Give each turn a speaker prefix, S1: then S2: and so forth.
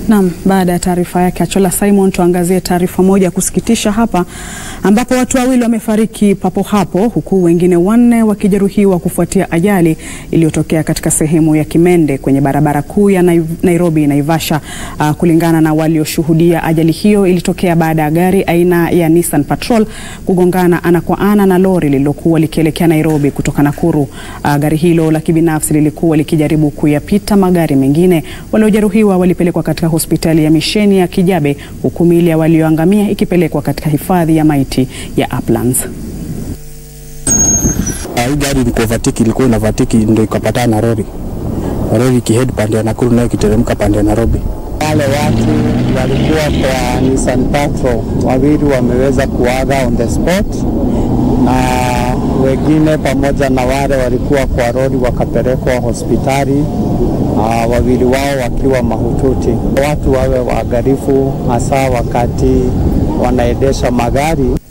S1: Naam, baada ya taarifa yake Achola Simon, tuangazie taarifa moja ya kusikitisha hapa ambapo watu wawili wamefariki papo hapo huku wengine wanne wakijeruhiwa kufuatia ajali iliyotokea katika sehemu ya Kimende kwenye barabara kuu ya Nairobi Naivasha. Uh, kulingana na walioshuhudia, ajali hiyo ilitokea baada ya gari aina ya Nissan Patrol kugongana ana kwa ana na lori lililokuwa likielekea Nairobi kutoka Nakuru. Uh, gari hilo la kibinafsi lilikuwa likijaribu kuyapita magari mengine. Waliojeruhiwa walipelekwa katika hospitali ya misheni ya Kijabe huku miili ya walioangamia ikipelekwa katika hifadhi ya maiti ya Uplands.
S2: Hii gari ilikuwa vatiki, ilikuwa ina vatiki ndio ikapatana na lori. Lori ikihead pande ya Nakuru nayo ikiteremka pande ya Nairobi.
S3: Wale watu walikuwa kwa Nissan Patrol wawili wameweza kuaga on the spot, na wengine pamoja na wale walikuwa kwa lori wakapelekwa hospitali, uh, wawili wao wakiwa mahututi. Watu wawe waangalifu hasa wakati wanaendesha magari.